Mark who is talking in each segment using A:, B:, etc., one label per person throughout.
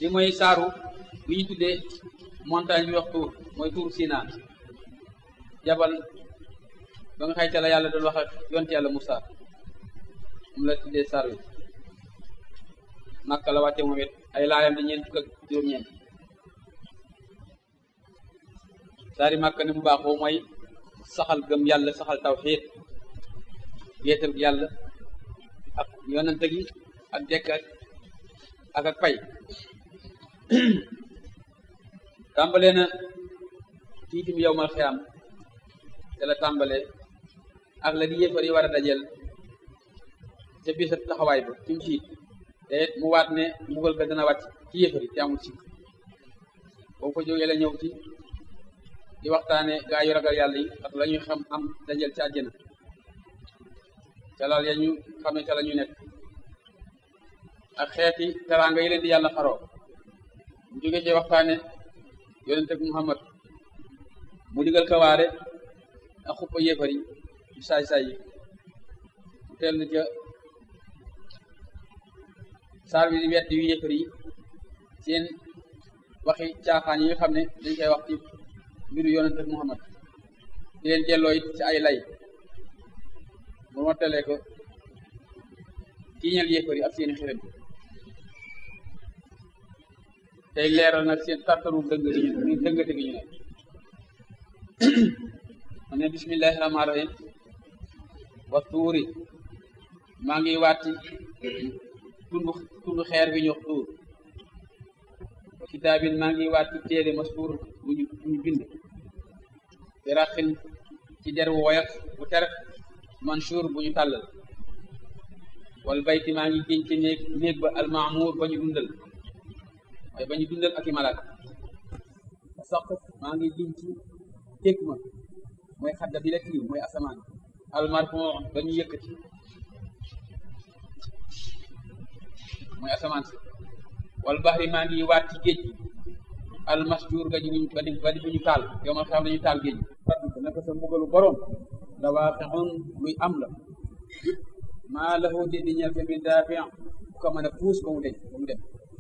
A: li mooy saaru bi ñu tuddee montagne bi wax tuur mooy tuur Sina jabal ba nga xayta la yàlla doon wax ak yonte yàlla Musaa moom la tuddee saar wi Makka la wàcce moom it ay laayam di ñeent fukk ak juróom-ñeent saari Makka ni mu baaxoo mooy saxal gëm yàlla saxal tawxiid wéetal yàlla ak yonante gi ak dekk ak ak ak pay tàmbalee na tiitim yowmal xiyaam te la tàmbalee ak la di yéefar yi war a dajel ca bisa taxawaay ba ci mu siit te mu waat ne mbugal ga dana wàcc ci yéefar yi te amul sikk boo fa jógee la ñëw ci di waxtaane gaa yu ragal yàlla yi ak la ñuy xam am dajel ci àjjana ca lal ya ñu xam ne ca la ñu nekk ak xeeti teraanga yi leen di yàlla xaroo mu jóge ci waxtaane yonente ak Muhammad mu digal kawaare ak xuppa yéefar yi yu saay-saay yi mu teel na ca saar bi di wet yu yéefar yi seen waxi caaxaan yi nga xam ne dañ koy wax ci mbiru yonente ak Muhammad di leen delloo it ci ay lay mu mottalee ko tiiñal yéefar yi ak seeni xërëm tey leeral nag seen tartaru dëng gi ñu dëngate gi ñu ne mu ne bismillahi rahmaani rahim wa tuuri maa ngi waati tundu tundu xeer bi ñu wax tuur wa kitaabin maa ngi waati téere maskuur bu ñu bu ñu bind bi raqin ci der wu woyof bu ter mansuur bu ñu tàllal wal bayti maa ngi génn ci néeg néeg ba almaamuur ba ñu dundal waaye ba ñu dundal ak i malaaka saq maa ngi giñ ci teg ma mooy xadda bi la tiim mooy asamaan almarfon ba ñu yëkkati mooy asamaan si wal baxri maa ngi waat ci géej gi almasjuur ga ji buñ ba di ba di bu ñu taal yow ma xam nañu taal géej gi naka sa mbugalu borom dawaaxixun luy am la maa lahu di di ñel min daafi bu ko mën a puus ba mu deñ ba mu dem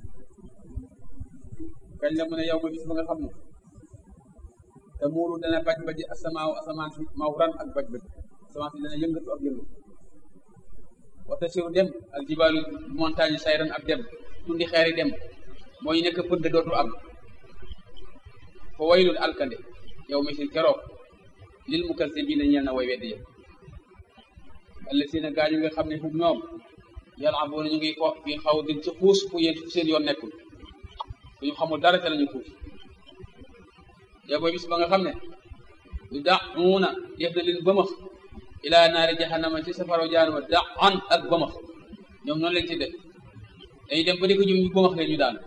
A: kañ la mu ne yow ma bis ba nga xam ne te muuru dana baj baji asamaaw asamaan si mawran ak baj baj asamaan si dana yëngatu ak yëngatu wata siru dem ak jibaalu montagne sayran ak dem tundi xeeri dem mooy nekk pënd dootu am fa waylul alkande yow mi si keroog lil mukazzibiina ñeel na way weddi yëpp allazina gaa ñu nga xam ne fu ñoom yal'abuuna ñu ngi fo fi xaw din ci xuus fu yéen fu seen yoon nekkul fu ñu xamul dara te lañu xuus yow booy bis ba nga xam ne yu da'uuna def na leen bëmax ilaa naari jahannama ci safaraw jaanama da'an ak bëmax ñoom noonu lañ ci def dañuy dem ba di ko ñu bëmax leen ñu daan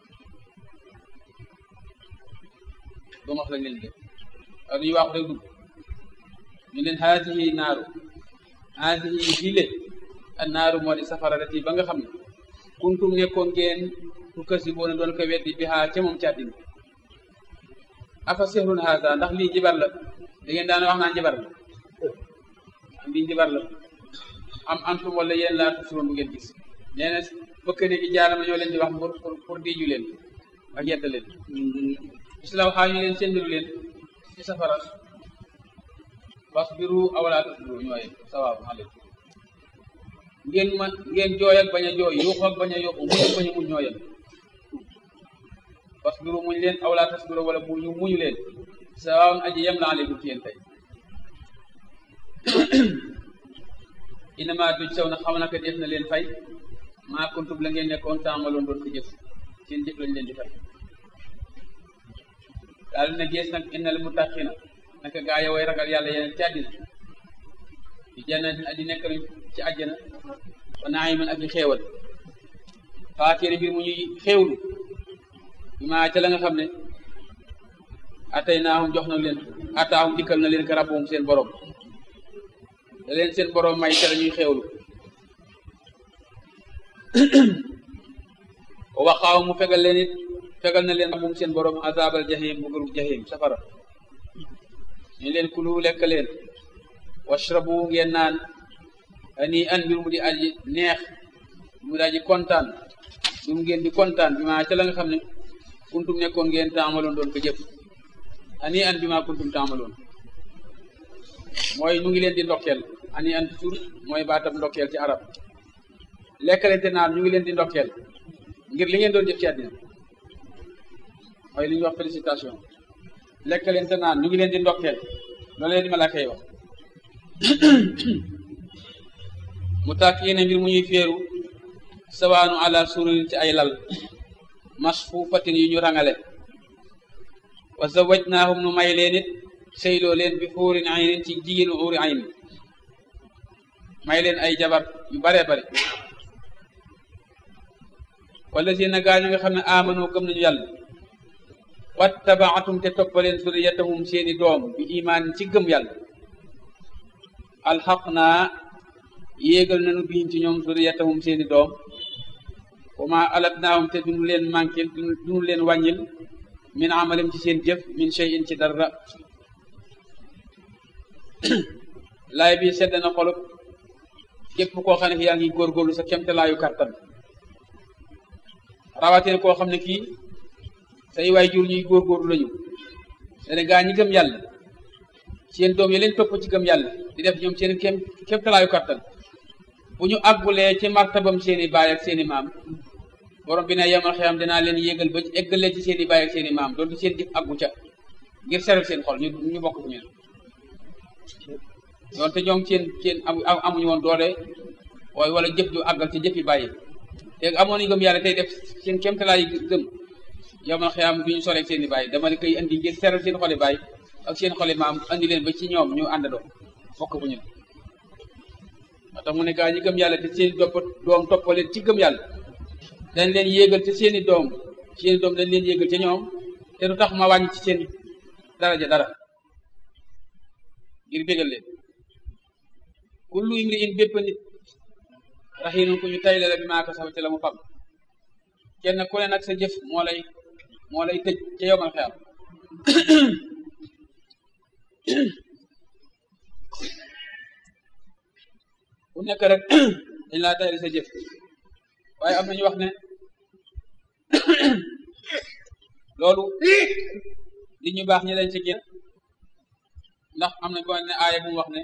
A: bëmax lañ leen def ak dañuy waaxu rek dugg ñu leen haadihi naaru haadihi file an naaru moo di safara rati ba nga xam ne kuntum nekkoon ngeen ku kasi boona doon ko weddi bi xaa ca moom ci àddina afa sihrun haada ndax lii jibar la da ngeen daan wax naan jibar la am lii jibar la am antum wala yéen laa tusuroon bu ngeen gis nee na bëkk ne gi jaarama ñoo leen di wax pour pour diiju leen ak yedd leen islaw xaa ñu leen sendiru leen ci safara wasbiru aw laa tasbiru ñooye sawaabu aleykum ngeen man ngeen jooy ak bañ a jooy yuuxu ak bañ a yuuxu muñ ak bañ a muñ ñooyam wasbiru muñ leen aw laa tasbiru wala muñu muñu leen sawaawun aji yem la aleykum ci yéen tey inama duj saw na xam naka def na leen fay maa kuntum la ngeen nekkoon taamaloon doon ko jëf seen jëf lañ leen di fay daal na gees nag innal muttaqina naka gaa yi way ragal yàlla yeneen ci àddina di jannatin aji nekk nañ ci àjjana wa naiman ak i xéewal faakiri mbir mu ñuy xéewlu bi maa ca la nga xam ne atay naahum jox na leen ataahum dikkal na leen ka rabbuhum seen borom da leen seen borom may ca la ñuy xéewlu wa waqaaw mu fegal leen it fegal na leen rabbuhum seen borom azabal jahim bugalu jahim safara ñu leen kulu lekk leen washrabu ngeen naan ani an mbir mu di aji neex mu di aji kontaan dum ngeen di kontaan bi maa ca la nga xam ne kuntum nekkoon ngeen taamaloon doon ko jëf ani an bi maa kuntum taamaloon mooy nu ngi leen di ndokkeel ani an toujours mooy baatam ndokkeel ci arab lekkalente naan ñu ngi leen di ndokkeel ngir li ngeen doon jëf ci àddina mooy li ñuy wax félicitation lekkalente naan ñu ngi leen di ndokkeel loolu leen di malaaka yi wax mu tàkk yéene mbir mu ñuy féeru sawaanu ala sururin ci ay lal masfuufatin yu ñu rangale wa zawajnaahum nu may leen it seyloo leen bi xuurin aynin ci jigéenu xuuri ayn may leen ay jabar yu bare bare wala si na gaa ñu nga xam ne amanoo gëm nañu yàlla wattabaatum te toppaleen suriyatahum seeni doom bi imaan ci gëm yàlla alxaq naa yéegal nañu biim ci ñoom suriyatahum seeni doom wa ma alatnaahum te duñu leen manquil duñu leen wàññil min amalim ci seen jëf min shay'in ci dara laay bi sedd na xolub képp koo xam ne yaa ngi góorgóorlu sa kemte laayu kattan rawatina koo xam ne kii say waay jur ñuy góorgóorlu lañu dene gaa ñi gëm yàlla seen doom yi leen topp ci gëm yàlla di def ñoom seen kem kemte laayu kattan bu ñu àggulee ci martabam seeni baay ak seeni maam borom bi ne yemal xeyam dinaa leen yéegal ba eggalee ci seeni baay ak seeni maam doonte seen jëf àggu ca ngir seral seen xol ñu ñu bokk ci ñun doonte ñoom seen seen amuñu woon doole waaye wala jëf ju àggal ci jëf yi bàyyi te amoon nañu gëm yàlla tey def seen kéemtalaay gëm yemal xeyam du ñu soreeg seeni baay dama ne koy andi ngir seral seen xoli baay ak seen xoli maam andi leen ba ci ñoom ñu àndandoo bokk bu ñun moo tax mu ne gaa ñi gëm yàlla te seeni dopp doom toppaleen ci gëm yàlla dañ leen yéegal te seeni doom seeni doom dañ leen yéegal ca ñoom te du tax ma wàññi ci seen daraja dara ngir bégal leen kullu imri in bépp nit raxiinun ku ñu tayle la bi maa ko sax ci la mu fam kenn ku ne nag sa jëf moo lay moo lay tëj ca yomal xeyam ku nekk rek dañ laa tayle sa jëf waaye am nañu wax ne loolu li ñu baax ñi dañ ci génn ndax am na boo ne aaya bu mu wax ne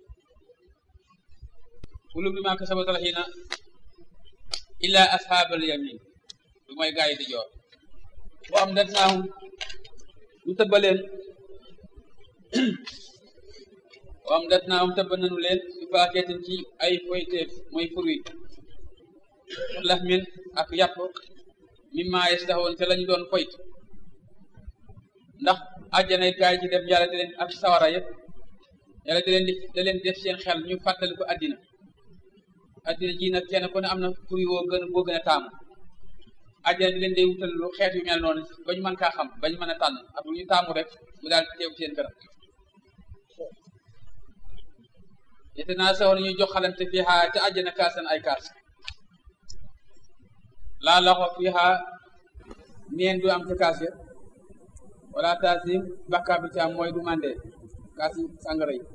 A: kullu bi maa kasabat rahiina illa ashaabal yamin du mooy gaa yi di joor bu am det naahum ñu tëbbaleen bu am det naahum tëbba nanu leen su faakeetin ci ay foyteef mooy fruit lax min ak yàpp mimma yastahoon te lañu doon foyt ndax àjjana it gaa yi ci def yàlla di leen ak sawara yëpp yàlla di leen di da leen def seen xel ñu fàttali ko àddina àddina ji nag kenn ku ne am na fruit woo gën boo gën a taamu àjjana di leen day wutal lu xeet yu mel noonu ba ñu mën kaa xam ba ñu mën a tànn ak lu ñu taamu rek mu daal teew seen kanam yete naa sawoon ñuy jox xalante fii xaa ca àjjana kaasan ay kaas laa laxo fii xaa neen du am ca kaas ya wala taasim bakkaa bi ci am mooy du mande kaas yi sàngara yi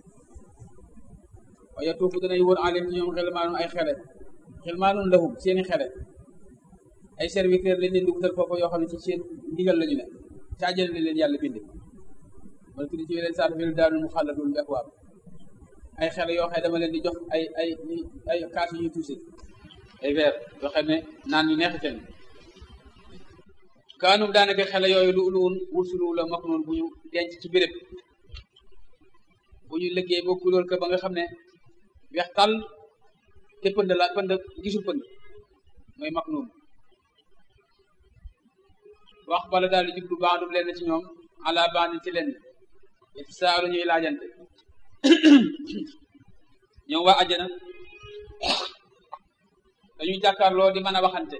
A: waaye tuufu danay wër alim ci ñoom xelmaanun ay xele xelmaanun lahum seeni xele ay serviteur lañ leen di wutal foofu yoo xam ne ci seen ndigal lañu ne ca àjjana la leen yàlla binde wala tuddi ci leen saatu filu daanul mu xàlladul bi akwaab ay xele yoo xam ne dama leen di jox ay ay ay kaas yu ñuy tuuse ay verre yoo xam ne naan ñu neexiteen kaanum daanaka xele yooyu lu uluun wursulu la mak noonu bu ñu denc ci béréb bu ñu liggéey ba kulóol ka ba nga xam ne weex tàll te pënd la pënd gisul pënd mooy mak noonu wax bala daal di jublu bandum leen ci ñoom ala bandin ci leen it saalu ñuy laajante ñoom waa àjjana dañuy jàkkaarloo di mën a waxante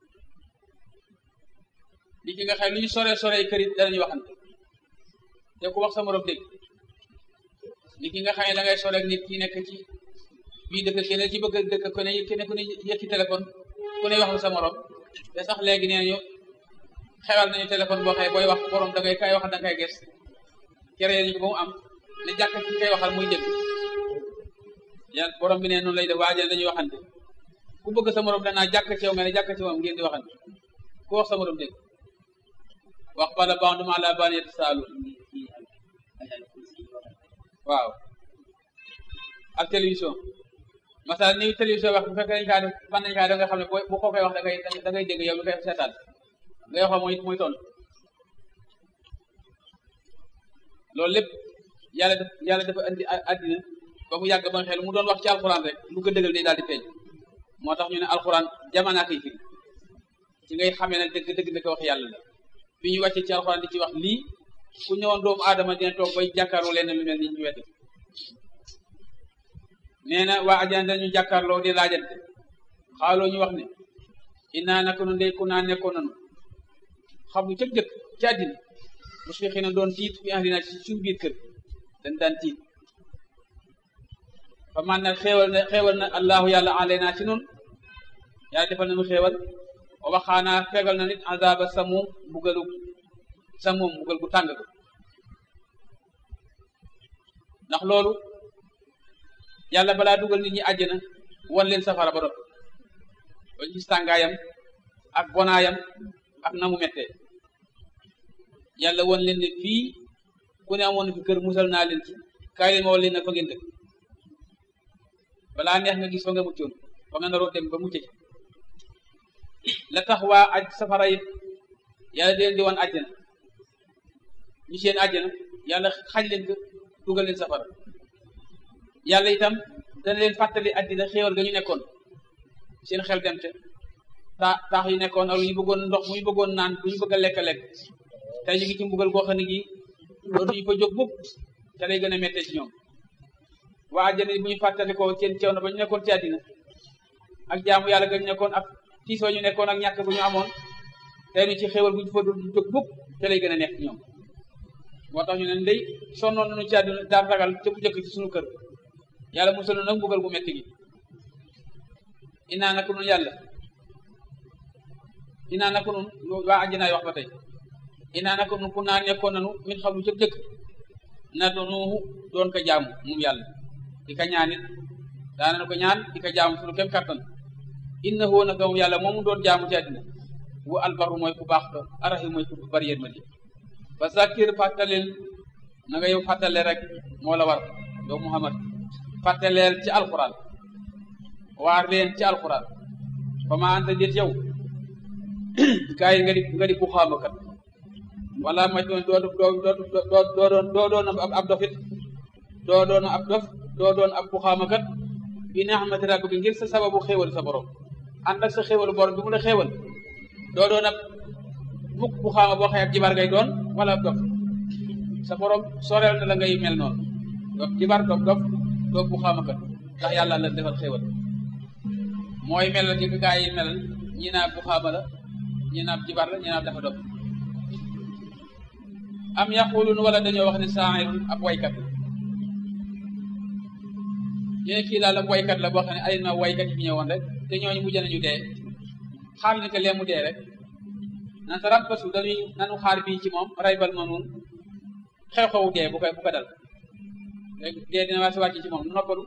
A: li ki nga xam lu ñu sore sore kër it danañu waxante te ku wax sa morom dégg li ki nga xam ne da ngay sore ak nit ki nekk ci bii dëkk keneen ci bëgg dëkk ku ne keneen ku ne yëkki téléphone ku ne wax sa morom te sax léegi nee nañu xewal nañu téléphone boo xëy booy wax borom da ngay kay wax da ngay ges kere ñu ko ba mu am ne jàkk ki kay waxal muy dégg yàlla borom bi ne noonu lay def waajal dañuy waxante ku bëgg sa morom danaa jàkk ci yow nga ne jàkk ci moom ngeen di waxante ku wax sa morom dégg wax bala ba'duhum ala ba'din yatasaaluun waaw ak télévision masal ni télévision wax bu fekkee dañ kaa def fan nañ kaa def nga xam ne bu ko koy wax da ngay da ngay dégg yow mi koy seetaan ngay wax mooy muy tontu loolu lépp yàlla def yàlla dafa andi àddina ba mu yàgg ba nga xel mu doon wax ci alxuraan rek lu ko dëggal day daal di feeñ moo tax ñu ne alxuraan jamanaa koy firi ci ngay xamee ne dëgg dëgg ndeke wax yàlla la bi ñu wàccee ci alxuraan di ci wax lii ku ñëwoon doomu aadama dina toog bay jàkkaarloo leen lu mel ni ñu wette nee na waa ajana dañu jàkkaarloo di laajante xaaloo ñu wax ne innaa naka nu ndey ku naa nekkoon nanu xam lu cëg jëkk ci àddina mos fi xëy na doon tiit fi ahlina ci suñu biir kër dañ daan tiit fa man na xéewal na xéewal na allahu yàlla aleyna ci nun yàlla defal nañu xéewal wa waxaanaa fegal na nit azaba samum mbugalu samum mbugal gu tàng ko ndax loolu yàlla balaa dugal nit ñi àjjana wan leen safara ba dot ba gis tàngaayam ak bonaayam ak na mu mettee yàlla wan leen ne fii ku ne amoon fi kër musal naa leen ci kaay leen ma wan leen ne fa ngeen dëkk balaa neex nga gis fa nga muccoon fa nga naroon dem ba mucce ci la tax waa aj safara yi yàlla di leen di wan àjjana ñu seen àjjana yàlla xañ leen ko dugal leen safara yàlla itam dana leen fàttali àddina xéewal ga ñu nekkoon seen xel dem te taa taax yu nekkoon ak lu ñu bëggoon ndox mu ñu bëggoon naan lu ñu bëgg a lekk lekk tey ñu ngi ci mbugal goo xam ne gi dootuñu fa jóg mukk te lay gën a méttee ci ñoom waa àjjana bu ñu fàttalikoo seen ceew na ba ñu nekkoon ci àddina ak jaamu yàlla ga ñu nekkoon ak tiis wa ñu nekkoon ak ñàkk bu ñu amoon tey nu ci xéewal bu ñu fa dul jóg mukk te lay gën a nekk ci ñoom moo tax ñu ne ndey sonnoon nañu ci àddina daan ragal te bu jëkk ci suñu kër yàlla musal nag mbugal gu metti gi inaa naka nun yàlla inaa naka nun waa àjjanaay wax ba tey inaa naka nun ku naa nekkoon nanu min xam lu jëkk jëkk na doonu doon ko jaamu moom yàlla di ka ñaanit daana ko ñaan di ka jaamu suñu kem kattan innahu naka moom yàlla moomu doon jaamu ci àddina wu albaru mooy ku baax ko arahi mooy ku bari yërmande ba zakir fàttaleel na nga yow fàttale rek moo la war yow Muhammad fàttaleel ci alquran waar leen ci alquran fa ma anta déet yow gaa yi nga di nga di bu xaamakat wala ma doon doo doo doo doo doon doo doon ab dofit doo doon ab dof doo doon ab bu xaamakat bi ni'mati rabbika ngir sa sababu xéewal sa borom ànd ak sa xéewalu borom bi mu la xéewal doo doon ab mukk bu xaama boo xëy ab jibar ngay doon wala ab dof sa borom soreel na la ngay mel noonu dof jibar dof dof doo bu xaamakat ndax yàlla la defal xéewal mooy melal gi gaa yi melal ñi naa bu xaama la ñi naa jibar la ñi naa dafa dof am yaqulun wala dañoo wax ne saa'irun ab waykat la ñu ne kii daal ab waykat la boo xam ne ay na waykat yi fi ñëwoon rek te ñooñu mujj nañu dee xaar ni que lee mu dee rek nan sa rabbasu dañuy nanu xaar bii ci moom raybal manuun xew-xewu dee bu ko bu ko dal rek dee dina waa si wàcc ci moom nu noppalu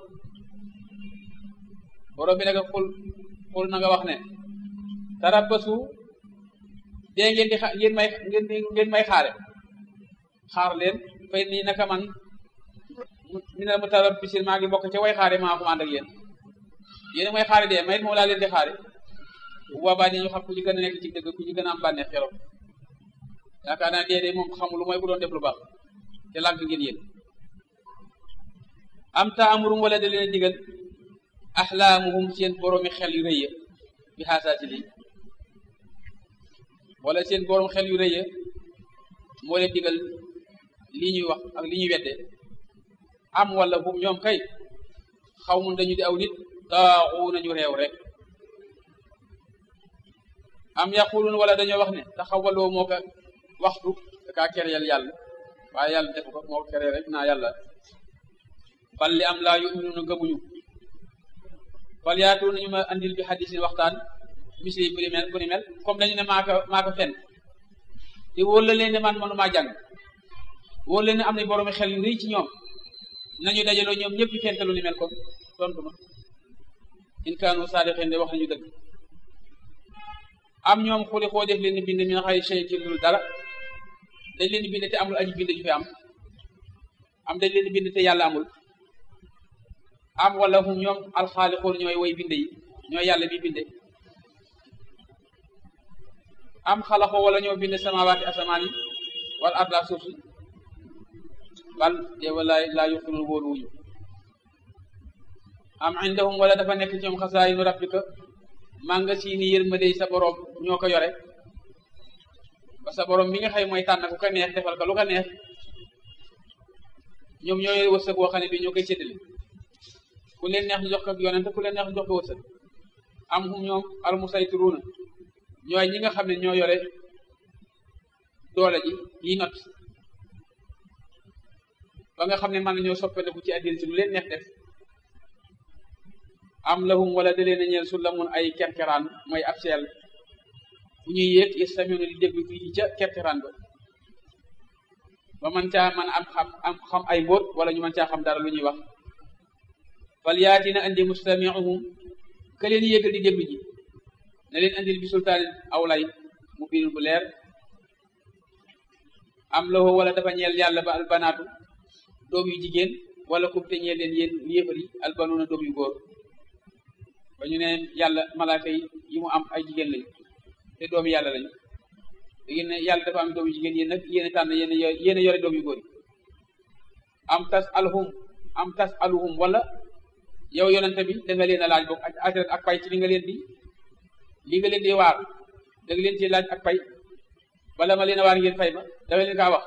A: borom bi nag xul xul na nga wax ne tarabbasu dee ngeen di xa ngeen may ngeen ngeen may xaare xaar leen fay nii naka man mi ne mu tarabbisin maa ngi bokk ca way xaare maa ko ànd ak yéen yéen may xaare dee may moom laa leen di xaare bu boobaa ñu xam ku ci gën a nekk ci dëgg ku ci gën a am bànneex keroog yaakaar naa dee de moom xamul lu mooy bu doon def lu baax te lànk ngeen yéen am ta amurum wala da leen digal axlaamuhum seen boroomi xel yu rëy ya bi xaasaati lii wala seen borom xel yu rëy ya moo leen digal lii ñuy wax ak li ñuy wedde am wala hum ñoom kay xaw mun dañu di aw nit daaxu nañu réew rek am yaqulun wala dañoo wax ne taxawaloo moo ko waxtu da kaa kereel yàlla waaye yàlla defu ko moo ko keree rek naa yàlla bal li am laa yuminuuna gëmuñu fal yaatu nañu ma andil bi xadisin waxtaan misli bu ni mel bu ni mel comme dañu ne maa ko maa ko fenn te wóor la leen ne man mënumaa jàng wóor leen ne am na boroomi xel yu rëy ci ñoom nañu dajaloo ñoom ñëpp ñu fentalu ni mel kon tontu ma in kaanu saadiqin de wax nañu dëgg am ñoom xuli xoo def leen di bind min xay shay ci dul dara dañ leen di bind te amul aji bind ju fi am am dañ leen di bind te yàlla amul am wala hum ñoom alxaaliqoon ñooy way binde yi ñooy yàlla bi binde am xalaxoo wala ñoo bind samawaati asamaan yi wala arda suuf si bal de wala laa yuqinul wóolu wuñu am indahum wala dafa nekk ci ñoom xasaayinu rabbika manga si ni yërmande sa borom ñoo ko yore ba sa borom mi nga xëy mooy tànn ku ko neex defal ko lu ko neex ñoom ñoo yore wërsëg woo xam ne bi ñoo koy séddale ku leen neex ñu jox ko yonente ku leen neex ñu jox ko wërsëg am hum ñoom almusaytiruuna ñooy ñi nga xam ne ñoo yore doole ji yi not ba nga xam ne mën nañoo soppandeku ci àddina si lu leen neex def am lahum wala da leen a ñeel su lamun ay kerkeraan mooy ab seel bu ñuy yéeg yestamiuna di déglu fii ca kerkeraan ba ba man caa man am xam am xam ay mbóot wala ñu mën caa xam dara lu ñuy wax fal yaatina andi mustamiuhum ka leen yéegal di déglu ji ne leen andil bi sultaanin aw lay mu biir bu leer am lahu wala dafa ñeel yàlla ba albanaatu doom yu jigéen wala kum te ñeel leen yéen yéefar yi albanuuna doom yu góor ba ñu ne yàlla malaaka yi yi mu am ay jigéen lañu te doomi yàlla lañu léegi ne yàlla dafa am doom yu jigéen yéen nag yéen a tànn yéen yéen a yore doom yu góor yi am tas alhum am tas aluhum wala yow yonente bi da nga leen a laaj boog ak ajrat ak pay ci li nga leen di li nga leen di waar da nga leen ci laaj ak pay bala ma leen a waar ngeen fay ma dama leen kaa wax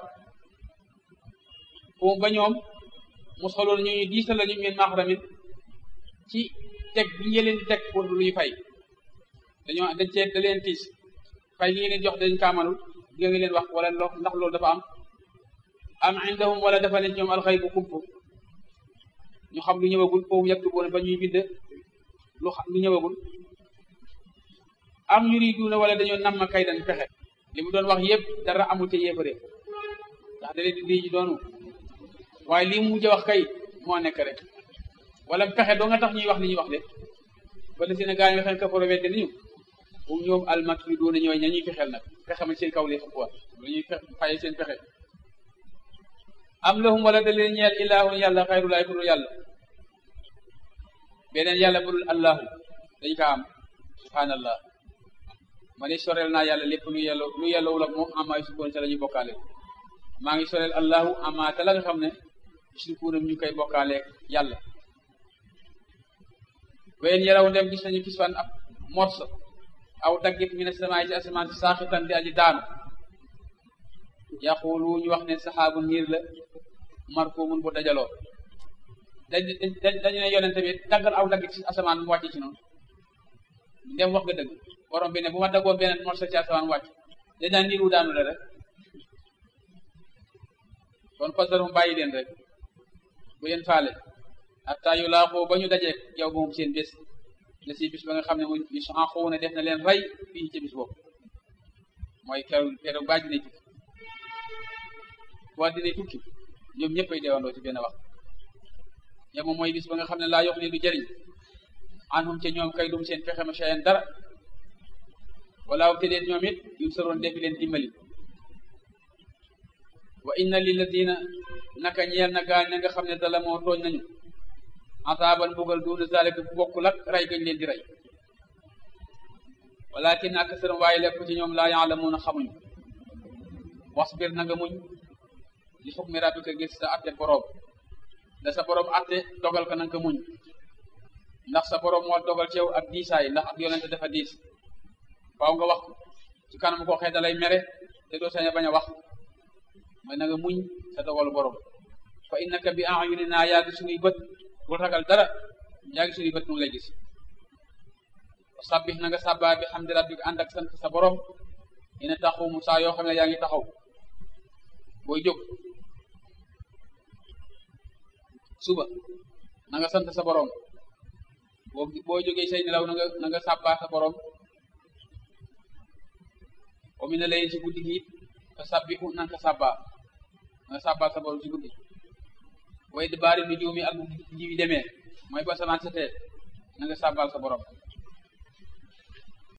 A: foofu ba ñoom mos xaloon ñu ñu diisal la ñu ngeen maxramin ci teg bi ngeen leen di teg pour lu ñu fay dañoo dañ cee da leen tiis fay li ngeen leen jox dañ kaamanul di nga leen wax wala ndax loolu dafa am am indahum wala dafa ne ñoom alxay bu kump ñu xam lu ñëwagul foofu yaktubuuna ba ñuy bind lu xam lu ñëwagul am yuriduuna wala dañoo namm kay dañ pexe li mu doon wax yëpp dara amul te yéefare ndax da leen di di doonu waaye lii mu mujj wax kay moo nekk rek wala pexe doo nga tax ñuy wax li ñuy wax de wala seen gaa nga xam kafaro wedde nañu bu ñoom almakiduuna ñooy ña ñuy fexeel nag pexe ma seen kaw lay xëpp wat lu ñuy faye seen pexe am lahum wala da leen ñeel ilaahun yàlla xayrulaay ku dul yàlla beneen yàlla bu dul allahu dañ ko am subhanallah ma ne soreel naa yàlla lépp lu yàlla lu yàllawul ak moom amaay sukkoon sa la ñuy bokkaale maa ngi soreel allahu ama te la nga xam ne sukuunam ñu koy bokkaaleeg yàlla wayen yaraw ndem gis nañu gis fan ab morso aw daggit mi ne samaay ci asamaan si saaxitan di aji daanu yaqulu ñu wax ne saxaabu niir la markumun bu dajaloo dañ dañu ne yonente bi daggal aw daggit ci asamaan mu wàcc ci noonu ndem wax nga dëgg borom bi ne bu ma daggoon beneen morso ci asamaan wàcc dañ daan niir wu daanu la rek kon fasar mu bàyyi leen rek bu leen faale hatta yu laaxoo ba ñu dajeek yow moom seen bés la si bis ba nga xam ne mu yu soxanxoo ne def na leen rey fii ci bis boobu mooy keroog keroog ba dina tukki boo dina tukki ñoom ñëpp ay deewandoo ci benn wax yow moom mooy bis ba nga xam ne laa yox ni du jëriñ anhum ca ñoom kay dum seen pexe ma chayen dara walaaw te leen ñoom it yum saroon defi leen dimbali wa inna lilladina naka ñeel na gaañ na nga xam ne dala moo tooñ nañu ataaban mbugal duuna zalika bu bokkul ak rey gañ leen di rey walakin aksarum waaye lépp ci ñoom laa yaalamuuna xamuñu wasbir na nga muñ li xukmi rabbika ngir sa atte boroom da sa boroom atte dogal ko na nga ko muñ ndax sa boroom moo dogal ci yow ak diisaay ndax ak yonente dafa diis faaw nga wax ci kanam koo xëy dalay mere te doo sañ a bañ a wax mooy na nga muñ sa dogalu boroom fa innaka bi a'yunina yaa ngi suñuy bët bul ragal dara yaa ngi suñuy bët nu lay gis sabbih na nga sàbbaa bi hamdi rabbika ànd ak sant sa borom ina taxumu saa yoo xam ne yaa ngi taxaw booy jóg suba na nga sant sa borom boo boo jógee say nelaw na nga na nga sàbbaa sa borom wa mina layli ci guddi gi fa sabbihu na nga sàbbaa na nga sàbbaa sa borom ci guddi way di baari nu juumi ak bu jiwi demee mooy ba samaan setee na nga sàbbal sa borom